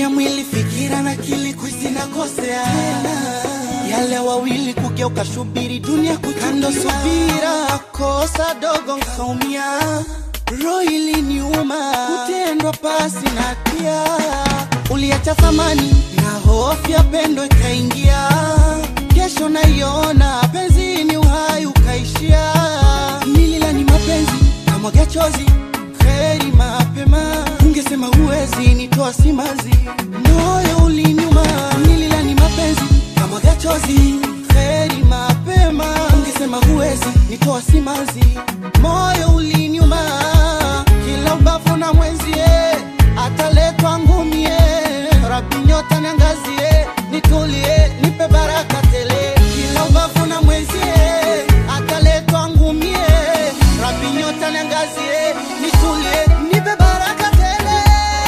ya mwili, fikira na akili kuisinakosea yale wawili kugeuka, shubiri dunia kukando, subira kosa dogo nkaumia, roho iliniuma kutendwa pasi na hatia, uliacha thamani na hofu ya pendo ikaingia, kesho naiona penzi ni uhai ukaishia, nililani mapenzi kamwaga chozi heri mapema, ungesema huwezi nitoa simanzi, moyo uliniuma, nililani mapenzi kamwaga chozi heri mapema, ungesema huwezi nitoa simanzi, moyo uliniuma, kila ubavu na mwenzie ataletwa ngumie, rabi nyota niangazie, nitulie, nipe baraka tele, kila ubavu na mwenzie ataletwa ngumie, rabi nyota niangazie, nitulie, nipe baraka tele.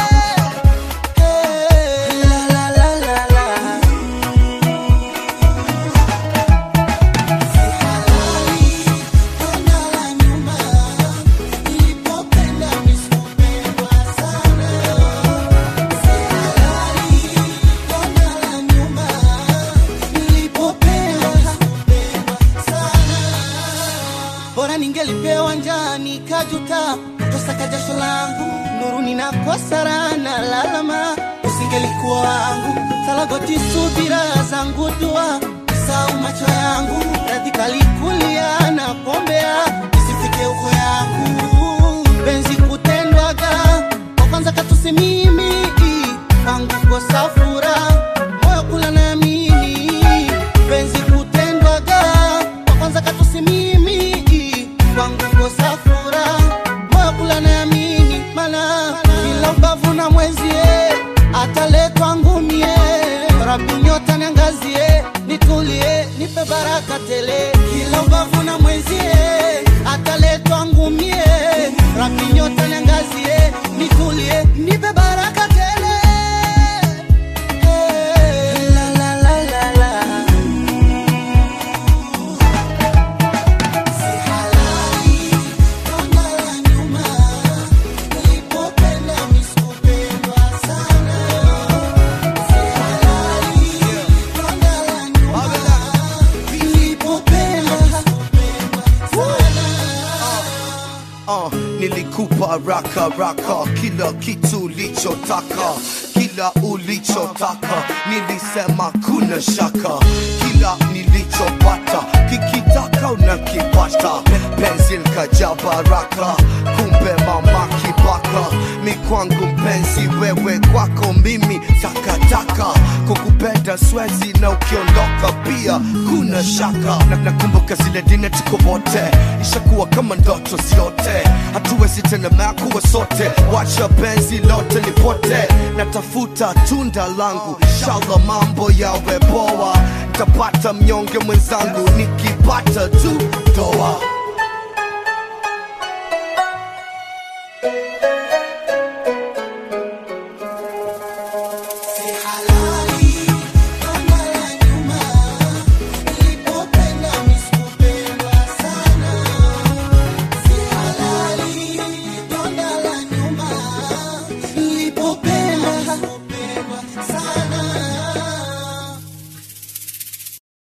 Hey, la, la, la, la, la. Si halali, ona la nyuma, nilipopenda misikupendwa sana. Si halali, ona la nyuma, nilipopenda misikupendwa sana. Bora ningelipewa njani kajuta tosaka jasho langu nuruni na kosarana lalama usingelikuwa wangu salagoti subira zangu dua sau macho yangu radhi kalikulia na pombea isifike uko yangu penzi kutendwaga kwa kwanza katusi mimi kwangu kosa furaha moyo kula naamini penzi kutendwaga kwa kwanza katusi mimi kwangu kosa furaha moyo kula naamini mana kila ubavu na mwenzie ataletwa ngumie rabi nyota niangazie nitulie nipe baraka tele kila ubavu na mwenzie ataletwa ngumie rabi nyota niangazie nitulie nipe baraka tele Hey, la, la, la, la, la. Si halali, donda la nyuma, nilipopenda misikupendwa sana. Si halali, donda la nyuma, nilipopenda misikupendwa sana. uh, nilikupa raka raka kila kitu ulichotaka kila ulichotaka nilisema kuna shaka kila nilichopata kikitaka unakipata penzi likaja baraka kumbe mama kibaka mi kwangu mpenzi wewe kwako mimi takataka kukupenda swezi na ukiondoka pia kuna shaka na, nakumbuka zile dine tuko wote ishakuwa kama ndoto ziote hatuwezi tena mea kuwa sote wacha penzi lote lipote natafuta tunda langu shala mambo yawe poa ntapata mnyonge mwenzangu nikipata tu doa